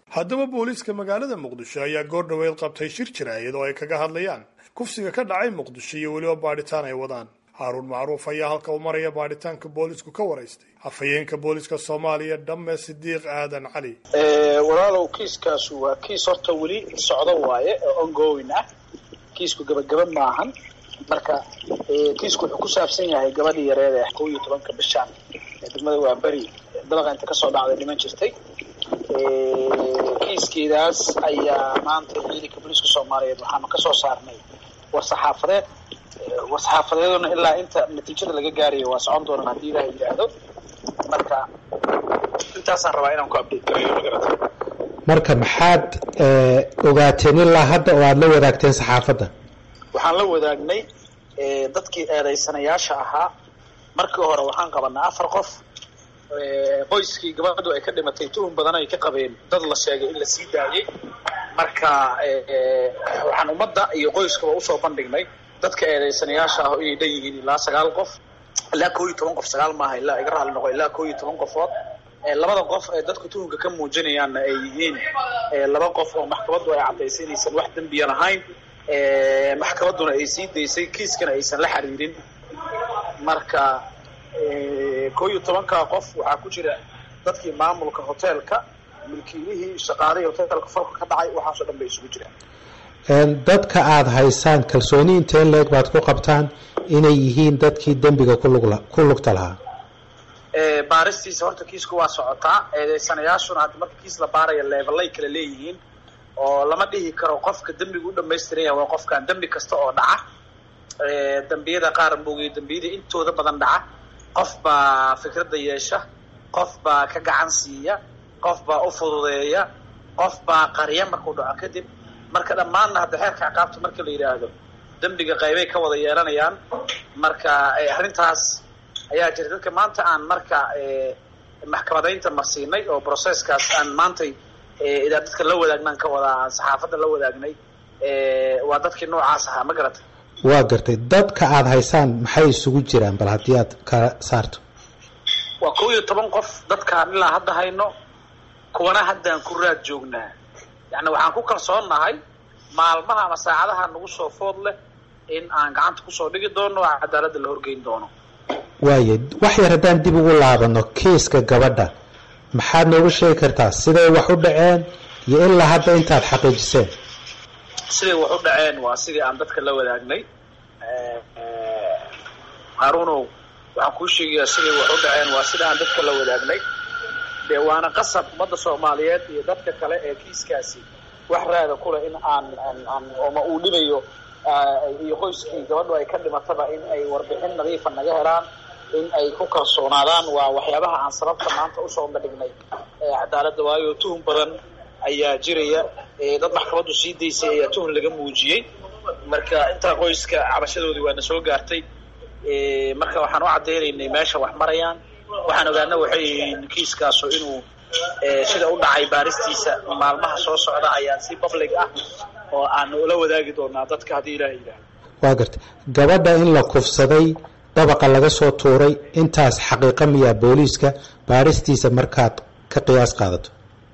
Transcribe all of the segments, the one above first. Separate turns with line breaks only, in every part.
haddaba booliiska magaalada muqdisho ayaa goor dhaweyd qabtay shir jiraayad oo ay kaga hadlayaan kufsiga ka dhacay muqdisho iyo weliba baadhitaan ay wadaan haaruun macruuf ayaa halka u maraya baadhitaanka boolisku ka waraystay afhayeenka booliska soomaaliya dhamme sidiiq aadan cali
walaalow kiiskaasu waa kiis horta weli socdo waaye oo ongoing ah kiisku gabagaba maahan marka kiisku wuxuu ku saabsan yahay gabadhii yareed ee kow iyo tobanka bishaan ee degmada waa beri dabaqa inta kasoo dhacday dhiman jirtay kiiskeedaas ayaa maanta ciidanka booliiska soomaaliyeed waxaanu kasoo saarnay war saxaafadeed war saxaafadeeduna ilaa inta natiijada laga gaarayo waa socon doonaan haddii ilaah yidhaahdo marka intaasaan rabaa inaan ku update gareeyo magarata
marka maxaad ogaateen ilaa hadda oo aada la wadaagteen saxaafadda
waxaan la wadaagnay dadkii eedaysanayaasha ahaa markii hore waxaan qabanay afar qof qoyskii gabadhu ay ka dhimatay tuhun badan ay ka qabeen dad la sheegay in la sii daayey marka waxaan ummadda iyo qoyskaba usoo bandhignay dadka eedaysanayaasha ah inay dhan yihiin ilaa sagaal qof ilaa koo iyo toban qof sagaal maaha ilaa iga raali noqo ilaa koo iyo toban qofood labada qof ee dadka tuhunka ka muujinayaanna ay yihiin laba qof oo maxkamaddu ay caddaysay inaysan wax dembiya lahayn maxkamadduna ay sii daysay kiiskana aysan la xiriirin marka koo iyo tobankaa qof waxaa ku jira dadkii maamulka hoteelka milkiilihii shaqaalihii hoteelka falka ka dhacay waxaasoo dhan bay isugu jiraan
dadka aada haysaan kalsooni intee leeg baad ku qabtaan inay yihiin dadkii dembiga kulugla ku lugta lahaa
baaristiisa horta kiisku waa socotaa eedeysanayaashuna hadda marka kiis la baaraya leebalay kala leeyihiin oo lama dhihi karo qofka dembiga u dhamaystiran yahay waa qofkan dembi kasta oo dhaca dembiyada qaar moogay dembiyada intooda badan dhaca qof baa fikradda yeesha qof baa ka gacan siiya qof baa u fududeeya qof baa qarya markuu dhaco kadib marka dhammaanna hadda xeerka ciqaabta marka la yidhaahdo dembiga qaybay ka wada yeelanayaan marka arrintaas ayaa jira dadka maanta aan marka maxkamadaynta marsiinay oo processkaas aan maantay idaa dadka la wadaagnaan ka wadaa aan saxaafadda la wadaagnay waa dadkii noocaas ahaa ma garatay
waa gartay dadka aada haysaan maxay isugu jiraan bal haddii aad kala saarto
waa kow iyo toban qof dadkaan ilaa hadda hayno kuwana haddaan ku raad joognaa yacni waxaan ku kalsoonnahay maalmaha ama saacadaha nagu soo food leh in aan gacanta kusoo dhigi doono oo cadaaladda la horgeyn doono
waaya wax yar haddaan dib ugu laabano kiiska gabadha maxaad noogu sheegi kartaa siday wax u dhaceen iyo ilaa hadda intaad xaqiijiseen
siday wax u dhaceen waa sidii aan dadka la wadaagnay haaruunow waxaan kuu sheegayaa siday wax u dhaceen waa sida aan dadka la wadaagnay dee waana qasab ummadda soomaaliyeed iyo dadka kale ee kiiskaasi wax raada kuleh in aan aan ooma uu dhibayo iyo qoyskii gabadhu ay ka dhimataba in ay warbixin nadiifa naga helaan in ay ku kalsoonaadaan waa waxyaabaha aan sababta maanta usoo bandhignay cadaaladda waayo tuhun badan ayaa jiraya dad maxkamaddu sii daysay ayaa tuhun laga muujiyey marka intaa qoyska cabashadoodii waana soo gaartay marka waxaan u caddaynaynay meesha wax marayaan waxaan ogaana waxay yihiin kiiskaasu inuu sida u dhacay baaristiisa maalmaha soo socda ayaan si public ah oo aan ula wadaagi doonaa dadka haddii ilaah yidhaahdo
waa gartay gabadha in la kufsaday dabaqa laga soo tuuray intaas xaqiiqa miyaa booliiska baaristiisa markaad ka qiyaas qaadato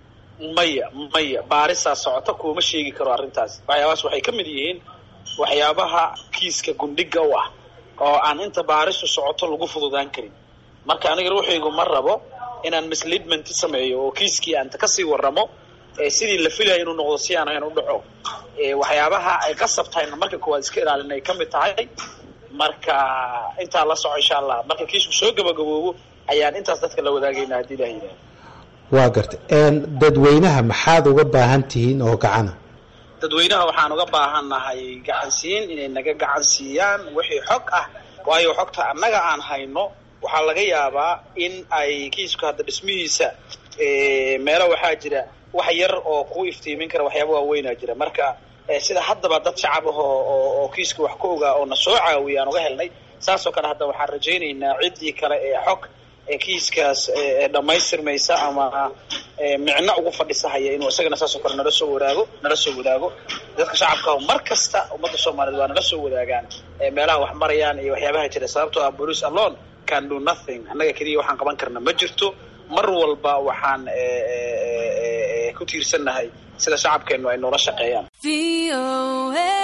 maya maya baarisaa socota kuuma sheegi karo arrintaas waxyaabahaas waxay ka mid yihiin waxyaabaha kiiska gundhiga u ah oo aan inta baarisu socoto lagu fududaan karin marka aniga ruuxaygu ma rabo inaan misleadment sameeyo oo kiiskii aanta kasii waramo sidii la filaya inuu noqdo si aan ahayn u dhaco waxyaabaha ay qasab tahayna marka koowaad iska ilaalin ay ka mid tahay marka intaa la soco insha allah marka kiisku soo gabagaboobo ayaan intaas dadka la wadaagayna haddii ilah yidhahdo
waa gartay dadweynaha maxaad uga baahan tihiin oo gacana
dadweynaha waxaan uga baahannahay gacansiin inay naga gacan siiyaan wixii xog ah waayo xogta annaga aan hayno waxaa laga yaabaa in ay kiisku hadda dhismihiisa meelo waxaa jira wax yar oo kuu iftiimin kara waxyaaba waaweynaa jira marka sida haddaba dad shacab ah oo oo kiiska wax ka ogaa oo na soo caawiya aan uga helnay saasoo kale hadda waxaan rajaynaynaa ciddii kale ee xog kiiskaas dhammaystirmaysa ama micno ugu fadhisahaya inuu isagana saasoo kale nala soo wadaago nala soo wadaago dadka shacabka mar kasta ummadda soomaaliyeed waa nala soo wadaagaan meelaha wax marayaan iyo waxyaabaha jira sababtoo ah police alone can do nothing annaga keliya waxaan qaban karna ma jirto mar walba waxaan ku tiirsannahay sida shacabkeennu ay noola shaqeeyaan